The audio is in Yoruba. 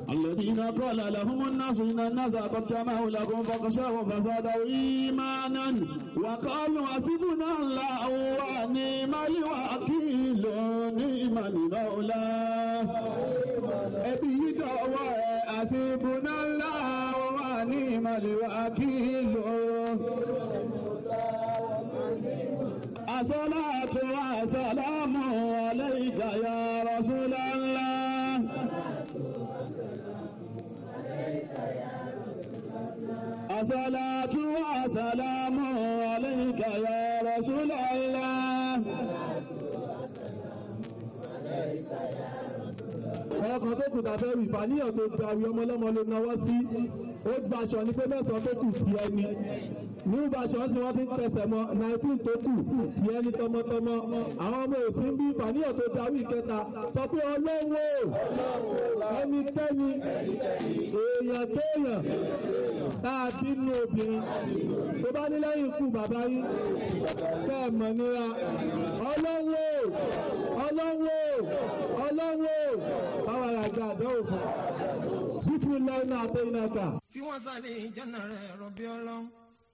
الذين قال لهم الناس إن الناس قد جمعوا لكم فاخشوهم فزادوا إيمانا وقالوا حسبنا الله ونعم الوكيل نعم المولى ẹbí yìí dọ̀wọ́ ẹ̀ àṣìbùnà ńlá wà ní ìmọ̀lẹ́wà kí lò. Àṣọ́láàtò àṣàlámù aláìkà ya Rasulallah. Àṣọ́láàtò àṣàlámù aláìkà ya Rasulallah. ọkàn tó kù tàbí ẹrù ìfàníyàn tó gba àwọn ọmọlọ́mọ ló náwó sí old version ní pé mẹ́sàn-án tó kù ti ẹni new version tí wọ́n fi ń tẹsẹ̀ mọ́ nineteen tó kù ti ẹni tọmọtọmọ àwọn ọmọ òfin bí ìfàníyàn tó darí ìkẹta sọ pé ọlọ́wọ́ ẹnikẹ́ni èèyàn kéèyàn tá a bí nínú obìnrin tó bá ní lẹ́yìn ikú bàbá yín bẹ́ẹ̀ mọ̀ nira ọlọ́wọ́ ọlọ́wọ́ ọlọ́wọ́ báwa yà gba àdánwò fún bísí lẹ́yìn náà àtẹ́yìn náà kà. fi wọ́n sáré ìjọ́nà rẹ̀ rọ̀bí ọlọ́run